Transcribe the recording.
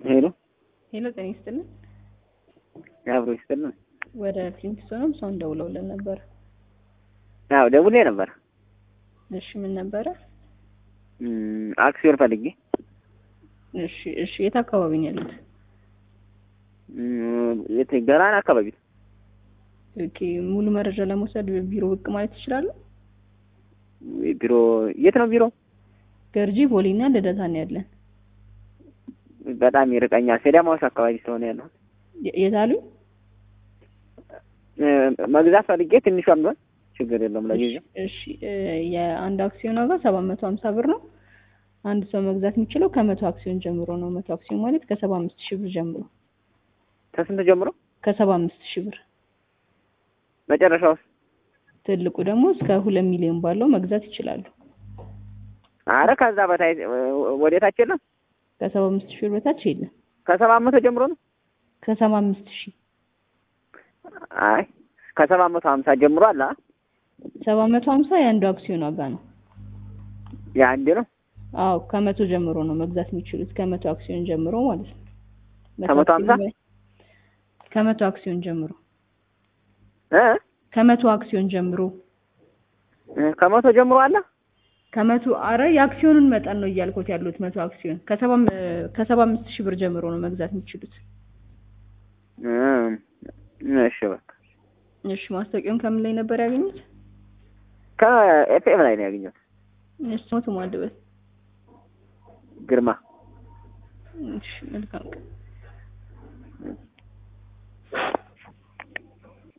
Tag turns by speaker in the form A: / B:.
A: ሄሎ
B: ሄሎ ጤና ይስጥልን።
A: አብሮ ይስጥልን።
B: ወደ ፍሊንትስቶንም ሰውን ደውለውልን ነበር።
A: አዎ ደውሌ ነበር።
B: እሺ ምን ነበረ?
A: እም፣ አክሲዮን ፈልጌ
B: እሺ እሺ የት አካባቢ ነው ያሉት?
A: እም፣ የት ገራን አካባቢ ነው።
B: ኦኬ ሙሉ መረጃ ለመውሰድ ቢሮ ብቅ ማለት ይችላሉ?
A: ቢሮ የት ነው ቢሮ?
B: ገርጂ ቦሌና ልደታ ነው ያለን።
A: በጣም ይርቀኛል። ሴዳማውስ አካባቢ ስለሆነ ያለው
B: የ- የት አሉኝ?
A: መግዛት ፈልጌ ትንሿን ቢሆን ችግር የለውም ለጊዜው።
B: እሺ እ፣ የአንድ አክሲዮን ዋጋ ሰባት መቶ ሀምሳ ብር ነው። አንድ ሰው መግዛት የሚችለው ከመቶ አክሲዮን ጀምሮ ነው። መቶ አክሲዮን ማለት ከሰባ አምስት ሺህ ብር ጀምሮ
A: ከስንት ጀምሮ?
B: ከሰባ አምስት ሺህ ብር
A: መጨረሻውስ?
B: ትልቁ ደግሞ እስከ ሁለት ሚሊዮን ባለው መግዛት ይችላሉ።
A: አረ ከዛ በታይ ወዴታች የለም።
B: ከሰባ አምስት ሺህ ብር በታች የለም።
A: ከሰባ መቶ ጀምሮ ነው።
B: ከሰባ አምስት ሺህ
A: አይ ከሰባ መቶ ሀምሳ ጀምሮ አለ። አ?
B: ሰባ መቶ ሀምሳ የአንዱ አክሲዮን ዋጋ ነው።
A: የአንድ ነው።
B: አዎ ከመቶ ጀምሮ ነው መግዛት የሚችሉት ከመቶ አክሲዮን ጀምሮ ማለት ነው። መቶ
A: ከመቶ ሀምሳ?
B: አክሲዮን በ- ከመቶ አክሲዮን ጀምሮ
A: እ
B: ከመቶ አክሲዮን ጀምሮ
A: እ፣ ከመቶ ጀምሮ አለ።
B: ከመቶ አረ የአክሲዮኑን መጠን ነው እያልኩት ያሉት መቶ አክሲዮን ከሰባ ከሰባ አምስት ሺህ ብር ጀምሮ ነው መግዛት የሚችሉት።
A: እም፣ እሺ በቃ
B: እሺ ማስታወቂያውን ከምን ላይ ነበር ያገኙት?
A: ከኤፍኤም ላይ ነው ያገኘሁት።
B: እሺ ሞቱ ማድበት
A: ግርማ
B: እሺ መልካም ቀን